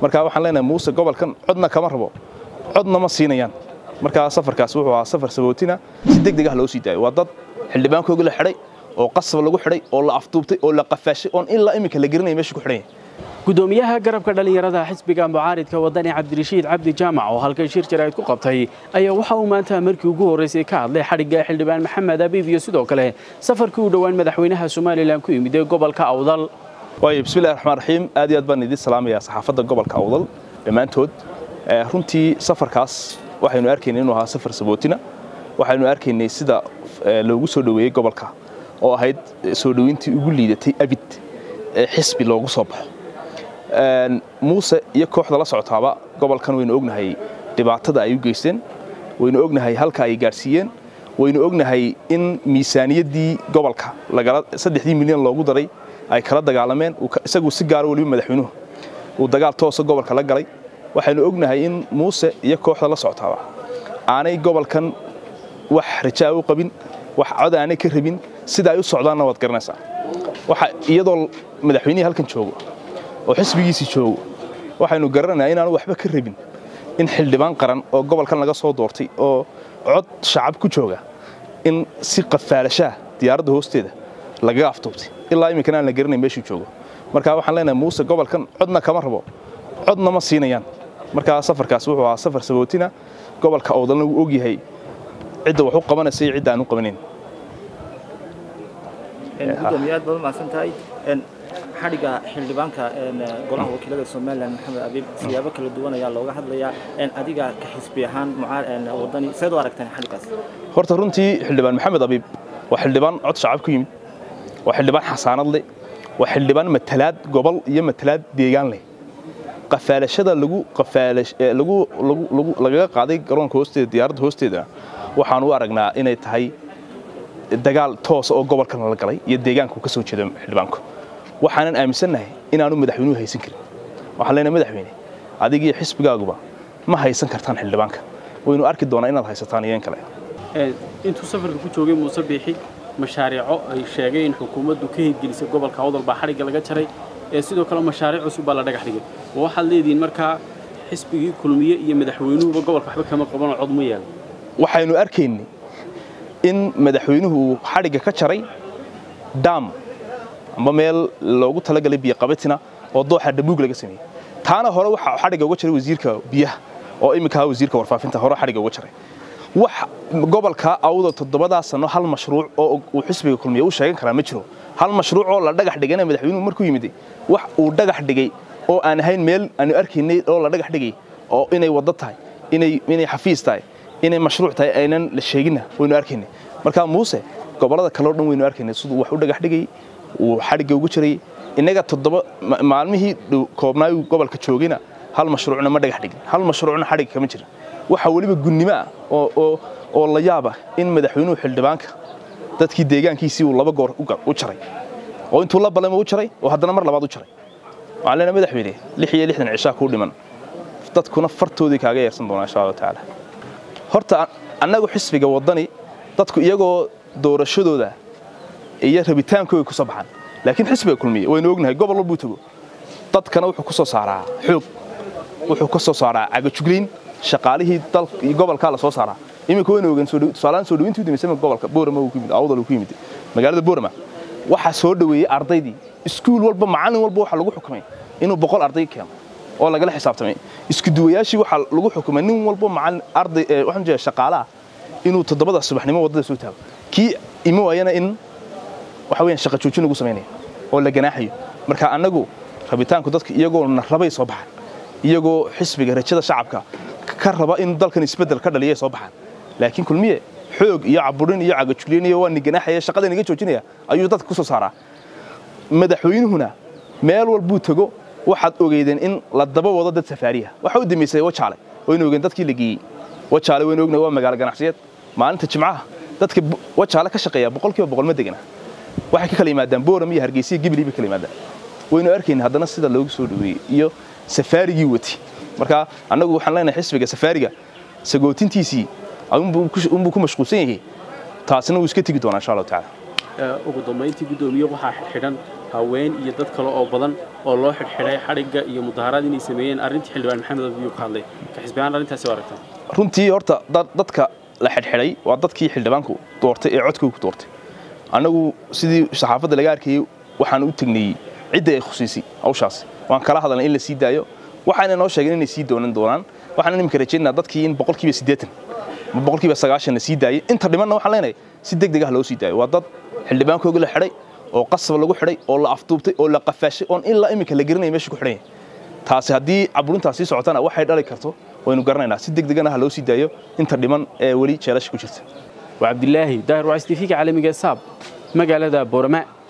marka waxaan leenahay muuse gobolkan codna kama rabo codna ma siinayaan markaa safarkaas wuxuu ahaa safar sabootina si deg deg ah loo sii daayo waa dad xildhibaankooga la xidhay oo qasab lagu xidhay oo la afduubtay oo la qafaashay oon ilaa iminka la gelinaya meesha ku xidhan yahay gudoomiyaha garabka dhallinyarada xisbiga mucaaridka wadani cabdirashiid cabdi jaamac oo halkan shir jaraa'id ku qabtay ayaa waxa uu maanta markii ugu horreysay ka hadlay xadhigga xildhibaan maxamed abiib iyo sidoo kale safarkii u dhowaan madaxweynaha somalilan ku yimid ee gobolka awdal waayo bismillahi raxmaan raxiim aad iyo aad baan idin salaamayaa saxaafadda gobolka awdal dhammaantood runtii safarkaas waxaynu arkaynay inuu ahaa safar sabootina waxaynu arkaynay sida loogu soo dhoweeyey gobolka oo ahayd soo dhoweyntii ugu liidatay abid ee xisbi loogu soo baxo muuse iyo kooxda la socotaaba gobolkan waynu ognahay dhibaatada ay u geysteen waynu ognahay halka ay gaadhsiiyeen waynu ognahay in miisaaniyaddii gobolka saddexdii milyan loogu daray ay kala dagaalameen isagu si gaaro weliba madaxweynuhu uu dagaal toosa gobolka la galay waxaynu ognahay in muuse iyo kooxda la socotaaba aanay gobolkan wax rajaa u qabin wax cod aanay ka rabin sida ay u socdaanna waad garanaysaa waxa iyadoo madaxweynihii halkan joogo oo xisbigiisii joogo waxaynu garanaynaa inaanu waxba ka rabin in xildhibaan qaran oo gobolkan laga soo doortay oo cod shacab ku jooga in si qafaalashaah diyaaradda hoosteeda lagaga aftuubtay ilaa iminkana aan la garanayn meeshuu joogo marka waxaan leenahay muuse gobolkan codna kama rabo codna ma siinayaan markaa safarkaas wuxuu ahaa safar sabootina gobolka awdalna wuu ogyahay cidda wax u qabanaysa iyo cidda aan u qabanayn gudoomiye aad baad umahadsan tahay xadhigga xildhibaanka golaha wakiilada somalilan maxamed abiib siyaabo kala duwan ayaa looga hadlayaa adiga ka xisbi ahaan wadani seed u aragteen xadhiggaas horta runtii xildhibaan maxamed abiib waa xildhibaan cod shacab ku yimid waa xildhibaan xasaanad leh waa xildhibaan matalaad gobol iyo matalaad deegaan leh qafaalashada lagu lagu lagaga qaaday garoonka hoosteeda diyaaradda hoosteeda waxaan u aragnaa inay tahay dagaal toosa oo gobolkan la galay iyo deegaanka uu ka soo jeedo xildhibaanku waxaanan aaminsannahay inaanu madaxweynuhu haysan karin waxaan leenahay madaxweyne adiga iyo xisbigaaguba ma haysan kartaan xildhibaanka waynu arki doonaa inaad haysataan iyo in kale intuu safarka ku joogay muuse biixi mashaariico ay sheegay in xukuumaddu ka hirgelisay gobolka awdal baa xadhigga laga jaray ee sidoo kale mashaariic cusub baa la dhagax dhigay oo waxaad leedihiin markaa xisbigii kulmiye iyo madaxweynuhuba gobolka waxba kama qabanoo cod ma yeelan waxaynu arkaynay in madaxweynuhu uu xadhigga ka jaray daam amba meel loogu talagalay biyoqabatina oo dooxa dhabuug laga sameeyey taana hore waxaa xadhigga uga jaray wasiirka biyaha oo iminka wasiirka warfaafinta hore xadhigga uga jaray wax gobolka awda toddobadaa sano hal mashruuc oo uu xisbiga kulmiye u sheegan karaa ma jiro hal mashruuc oo la dhagax dhigana madaxweynuhu markuu yimid wax uu dhagax dhigay oo aan ahayn meel aanu arkaynay oo la dhagax dhigay oo inay waddo tahay inay inay xafiis tahay inay mashruuc tahay aynan la sheeginna waynu arkaynay marka muuse gobollada kale oo dhan waynu arkaynay siduu wax u dhagax dhigay uu xadhigga ugu jiray innaga toddoba maalmihii koobnaayu gobolka joogayna hal mashruucna ma dhagax dhigin hal mashruucna xadhigga kama jira waxaa weliba gunnimo ah oo la yaaba in madaxweynuhu xildhibaanka dadkii deegaankiisii uu laba goor u jaray oo intuu la balama u jaray oo haddana mar labaad u jaray waxaan leenahay madaxweyne lix iyo lixdan cishaa kuu dhiman dadkuna fartoodii kaaga yeersan doonaa insha allahu tacaala horta annagu xisbiga waddani dadku iyagoo doorashadooda iyo rabitaankooda ku soo baxaan laakiin xisbiga kulmiye waynu ognahay gobol walbuu tago dadkana wuxuu ku soo saaraa xoog wuxuu ka soo saaraa cagajuglayn shaqaalihii gobolkaa la soo saaraa iminka waynu ogeen tusaalaan soo dhaweyntii u dambeysay gobolka boorama uu ku yimid awdal uu ku yimid magaalada boorama waxaa soo dhaweeyey ardaydii iskuul walba macallin walba waxaa lagu xukumay inuu boqol arday keeno oo lagala xisaabtamay isku duwayaashii waxaa lagu xukumay nin walba macallin arday waxaan jeedaa shaqaalaha inuu toddobada subaxnimo waddada soo taago kii imo waayana in waxa weeyaan shaqa joojin lagu samaynayo oo la ganaaxayo marka annagu rabitaanku dadka iyagoo na rabay soo baxaan iyagoo xisbiga rajada shacabka ka raba in dalkan isbeddel ka dhaliya soo baxaan laakiin kulmiye xoog iyo caburin iyo cagajulin iyo waa niganaaxaya shaqada naga joojinaya ayuu dadka ku soo saaraa madaxweynuhuna meel walbuu tago waxaad ogeydeen in la daba wado dad safaariya waxa u dambeysay wajaale waynu ogeen dadkii la geeyey wajaale waynu ognahay waa magaalo ganacsiyeed maalinta jimcaha dadka wajaale ka shaqeeya boqolkiiba boqol ma degana waxay ka kala yimaadaan booram iyo hargeysa iyo gibilii bay kala yimaadaan waynu arkayna haddana sida loogu soo dhaweeyey iyo safaarigii wati marka annagu waxaan leenahay xisbiga safaariga sagootintiisii unbuu ku mashquulsan yahay taasina wuu iska tegi doonaa insha allahu tacaala ugu dambayntii guddoomiye waxaa xidhan haween iyo dad kale oo badan oo loo xidhxidhay xadhigga iyo mudaharaad inay sameeyeen arrintii xildhibaan maxamed abiyu ka hadlay ka xisbi ahaan arrintaasi waa aragtaa runtii horta dadka la xidhxidhay waa dadkii xildhibaanku doortay ee codkoogu doortay annagu sidii saxaafadda laga arkayey waxaan u tegnayey cidda ay khusiisay hawshaas waan kala hadalnay in la sii daayo waxayna noo sheegeen inay sii doonan doonaan waxaan iminka rajaynaa dadkii in boqolkiiba siddeetan ama boqolkiiba sagaashan la sii daayey inta dhimanna waxaan leenahay si deg deg ah loo sii daayo waa dad xildhibaankooga la xidhay oo qasab lagu xidhay oo la afduubtay oo la qafaashay oon ilaa iminka la garanaya meesha ku xidhan yahay taasi haddii caburintaas sii socotana waxay dhali karto waynu garanaynaa si deg degana ha loo sii daayo inta dhiman ee weli jeelasha ku jirta waa cabdilaahi daahir waa s t v-ga caalamiga saab magaalada boorama